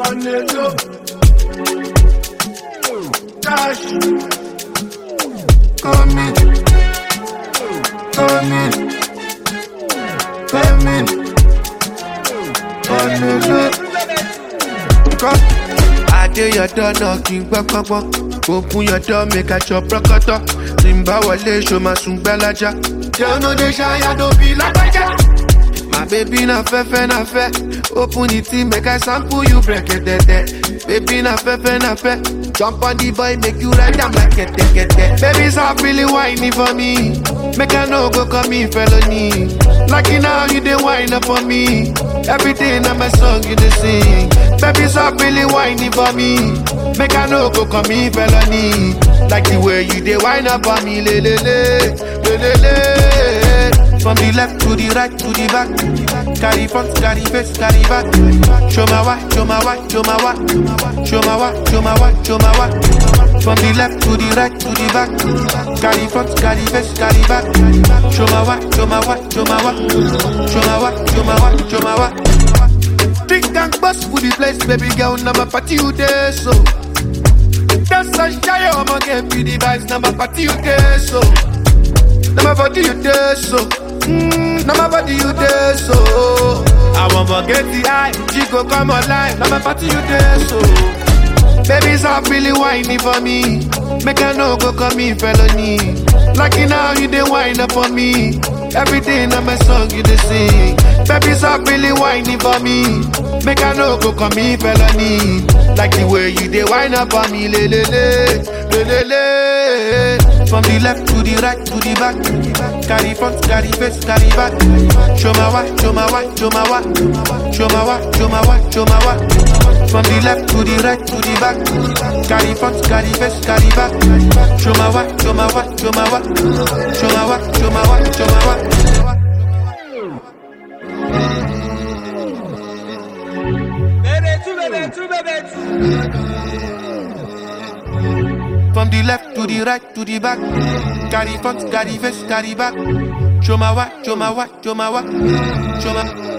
on the low. Dash. Come in. Come in. Come in. On the low. Come. I dey your door knocking gbọ́ngbọ́ngbọ́n. Open your door make I chop rọ́kọ̀tọ̀. Tí n bá wọlé ṣo máa sùn gbẹ́lájà. Jẹun no dey ṣáyà tó bí lágbájá. My baby na fẹ́fẹ́ na fẹ́. Open the tea make I sample you brẹ̀kẹ̀tẹ̀tẹ̀. Baby na fẹ́fẹ́ na fẹ́. Jump on the boy make you ride am like kẹ̀tẹ̀kẹ̀tẹ̀. Baby stop really whining for me. Make I no go commit felony. Like you now you dey whine up for me. Everything na my song you dey sing. Baby stop really whining for me. Make I no go commit felony. Like the way you dey whine up for me, le le le, le le le. From the left to the right to the back. Carry front, carry face, carry back. Show my why, show my why, show my why. Show my why, show my why, show my why. From the left to the right to the back. Carry front, carry face, carry back. Show my why, show my why, show my why. Show my why, show my why, show my why. Drink and bust for the place, baby girl. Now my party you there, so. That's a shy, I'm gonna get me the vibes. Now my party you there, so. Now my body you there, so. Mm, now my body you there, so. I won't forget the eye. She go come online. Now my party you there, so. Baby, stop really whining for me. Make I no go commit felony. Like you now, you dey whine up for me. Everything on my song you dey sing. Baby, stop really whining for me. Make I no go commit felony. Like the way you dey whine up for me, le le le, le le le. From the left to the right to the back. Carry front, carry face, carry back. Show my why, show my why, show my why. Show my why, show my why, show my why. From the left to the right to the back. Carry front, carry face, carry back. Show my why, show my why, show my why. Show my why, show my why, show my why. Bébé, tu bébé, tu bébé, From the left to the right to the back. Carry front, carry face, carry back. Show my why, show my why, show my why. Show my